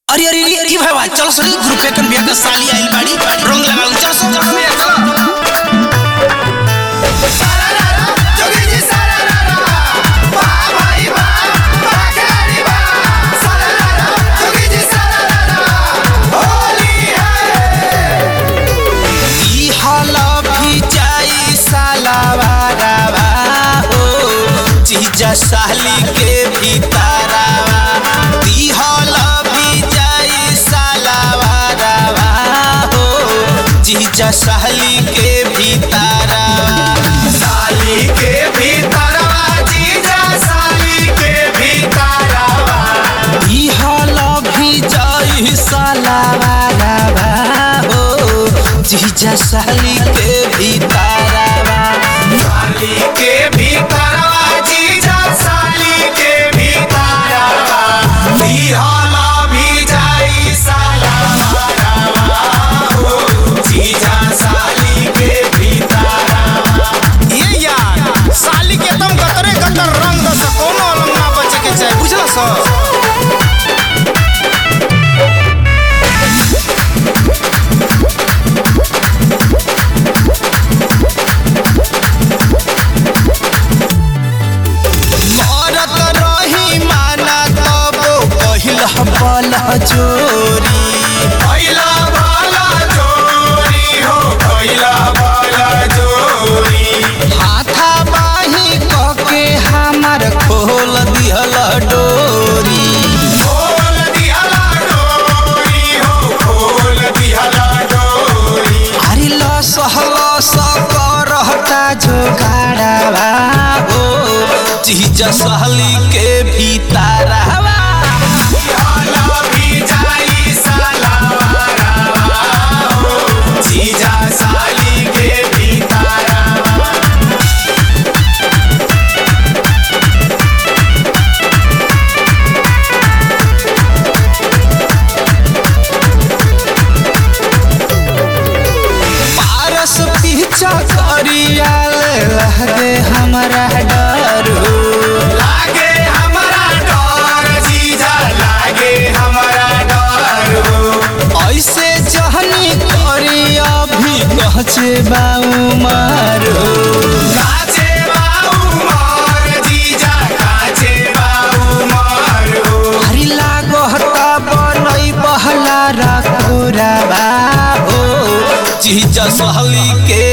अरे अरे अरे की भाई चलो सर ग्रुप पे कन बिया के साली आइल बाड़ी रंग लगाऊ चलो सर चलो भैया चलो ई हाला भी जाई सालावारावा हो जीजा साली के भीतरावा ई हाला भी जाई सालावारावा हो जीजा साली के भीतरावा साली के भीतरवा जीजा साली के भीतरवा ई हाला भी जाई सालावारावा हो जीजा साली के भीतरावा साली के भीतरवा जीजा साली के भीतरवा बिहाला भी जाई साला मारवा हो जीजा साली के भीतरवा ये यार साली के तुम कतरे कतर रंग दस कोनो अलग ना बचे के चाहे बुझला सर करत रही माना तब पहिल बल जोरी पहिला बाला जोरी हो पहिला बाला जोरी हाथा बाही कके हमार खोल दिहल डोरी खोल दिहला डोरी हो खोल दिहला डोरी अरे लसहल सकरहता जोगाड़ावा हो चीज सहली के भीतरवा बिहाला भी जाई साला मारवा हो जीजा साली के भीतरवा पारस पीछा करिया लगे हमरा डर हो लागे हमरा डर जीजा लागे हमरा डर हो ऐसे जहनी करी अभी कहचे बाऊ मारो काचे बाऊ मार जीजा काचे बाऊ मार हो हरी लागो हता बनई बहला रखोरा हो चीज सहली के